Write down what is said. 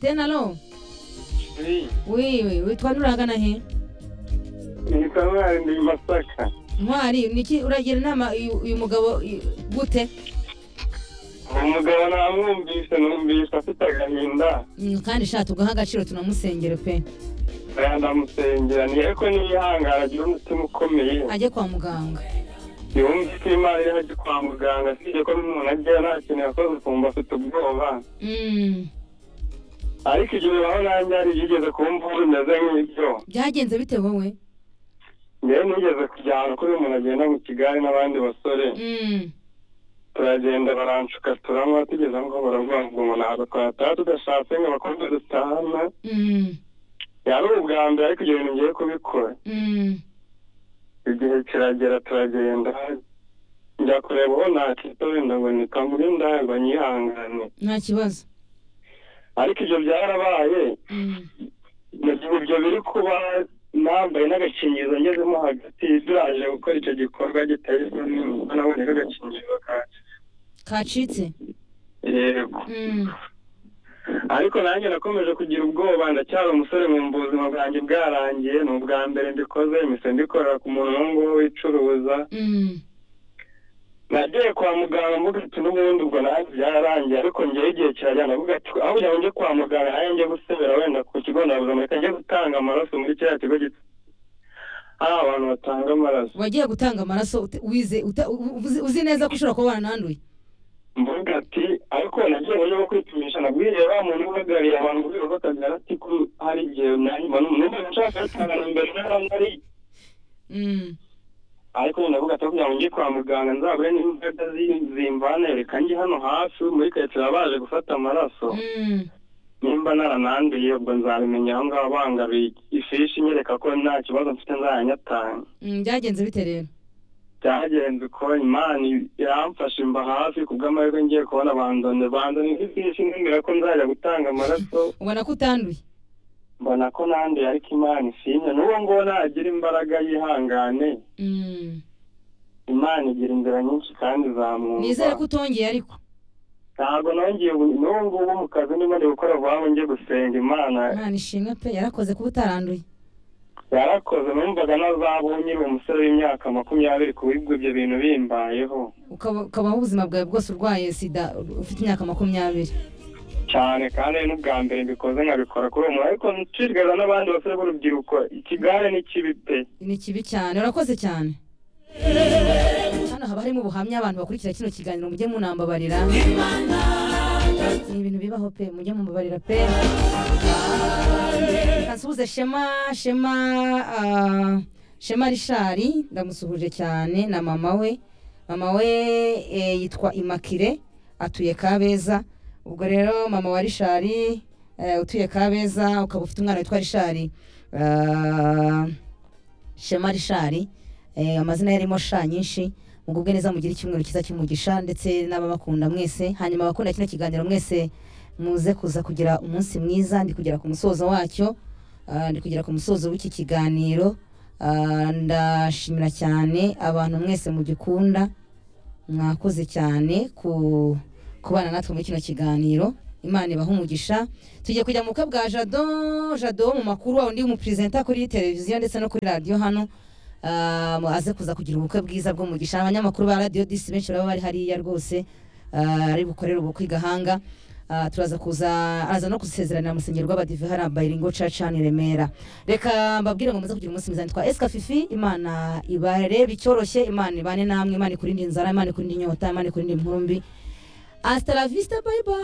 tenalo Oui, wiwe witwa nurangana he nita ntwari ndi masaka ntwari niki uragira inama uyu uyu mugabo i- gute umugabo namwumvise numvise afite agahinda Mm, kandi sha tugaha agaciro tunamusengere pe aya ndamusengera ni ariko niyihangana agira umutima ukomeye ajye kwa muganga yumve ko imana iri hajya kwa muganga usibye ko n'umuntu agiye nta kintu yakoze ukumva afite ubwoba Mm, ariko igihe naho nanjye hari yigeze kumva ubu bimeze nk'ibyo byagenze bite wowe njyewe nigeze kujya ahantu kuri umuntu agenda mu kigali n'abandi basore Mm, turagenda baranshuka turanywa tugeze aho ngaho baravuga ngo umuntu agakora tuba tudashatse ngo abakobwa dutahana mm, yari ubwa mbere ariko ibyo bintu ngiye kubikora mm. igihe kiragera turagenda njya kureba uwo nakita wenda ngo nikamure ndayagwa nyihangane nta kibazo ariko ibyo byarabaye Mm, mu gihe ibyo biri kuba nambaye n'agakingirizo ngezemo hagati biraje gukora icyo gikorwa giteye isoni nabonyeho agakingirizo kanjye kacitse yego Mm, ariko nanjye nakomeje kugira ubwoba ndacyari umusore mu buzima bwanjye bwarangiye ni ubwa mbere mbikoze imise ndikorera ku muntu uwo nguwo wicuruza mm, nagiye kwa muganga mvuga ati n'ubundi ubwo nanjye byararangiye ariko njyewe igihe kirajyana avuga ati aho kugira ngo njye kwa muganga nanjye njye gusebera wenda ku kigo nderabuzima reka njye gutanga amaraso muri kiriya kigo gito hari abantu batanga amaraso wagiye gutanga amaraso ute- wize uta- u- uzi- uzi neza ko ushobora kuba warananduye mvuga ati ariko nagiye mu buryo bwo kwipimisha nabwiriye wa muntu uhagarariye abantu muri urwo kabyara ati ko hari igihe nanyuma n'umuntu nshaka gutanga na mbere n'abandi Mm, ariko nyine ndavuga ati kugira ngo njye kwa muganga nzabure n'imbaraga zi- zimvana reka njye hano hafi muri karitsiye baje gufata amaraso mm. nimba narananduye ubwo nzabimenya aho ngaho bangabiye ifishi inyereka ko nta kibazo mfite nzayanyatanga Mm, byagenze bite rero byagenze uko imana iramfasha imba hafi kubw'amahirwe ngiye kubona bandone bandone ifishi nimbwira ko nzajya gutanga amaraso ubona ko utanduye mbona ko nanduye ariko imana isinye n'uwo nguwo nagira imbaraga yihangane Mm, imana igira inzira nyinshi kandi zamwumva nizere ko utongeye ariko ntabwo nongeye ubu- n'ubu ngubu mu kazi ndimo ndi gukora vuba njye gusenga imana imana ishimwe pe yarakoze kuba utaranduye yarakoze numvaga nazabaho nyiri umusore w'imyaka makumyabiri ku bw'ibyo ibyo bintu bimbayeho ukaba- ukabaho ubuzima bwawe bwose urwaye sida ufite imyaka makumyabiri cyane kandi ari n'ubwa mbere mbikoze nkabikora kuri uwo muntu ariko nshishikariza n'abandi basore b'urubyiruko ikigare ni kibi pe ni kibi cyane urakoze cyane hano haba harimo ubuhamya abantu bakurikira kino kiganiro mujye munambabarira ni ibintu bibaho pe mujye mumbabarira pe kansuhuze shema shema ah, shema rishari ndamusuhuje cyane na mama we mama we eh, yitwa imakire atuye kabeza ubwo rero mama wa rishari eh, utuye kabeza ukaba ufite umwana witwa rishari ah, shema rishari eh, amazina yarimo sha nyinshi mugubwe neza mugire icyumweru cyiza cy'umugisha ndetse n'ababakunda mwese hanyuma abakunda kino kiganiro mwese muze kuza kugira umunsi mwiza ndi kugera ku musozo wacyo ah, ndi kugera ku musozo w'iki kiganiro Ah, ndashimira cyane abantu mwese mugikunda mwakoze cyane ku kubana natwe muri kino kiganiro imana ibaha umugisha tugiye kujya mu bukwe bwa jado jado wo mu makuru wawe undi muperezida kuri televiziyo ndetse no kuri radiyo hano Ah, mu- aze kuza kugira ubukwe bwiza bw'umugisha abanyamakuru ba radiyo disi benshi baba bari hariya rwose ah, ari bukorere ubukwe i gahanga Ah, turaza kuza araza no kusezeranira musenyeri rw'abadive hariya bayiringo caca hano i remera reka mbabwire ngo muze kugira umunsi mwiza nitwa esika fifi imana ibarebe icyoroshye imana ibane namwe imana ikurinde inzara imana ikurinde inyota imana ikurinde inkurumbi Hasta la vista, bye bye.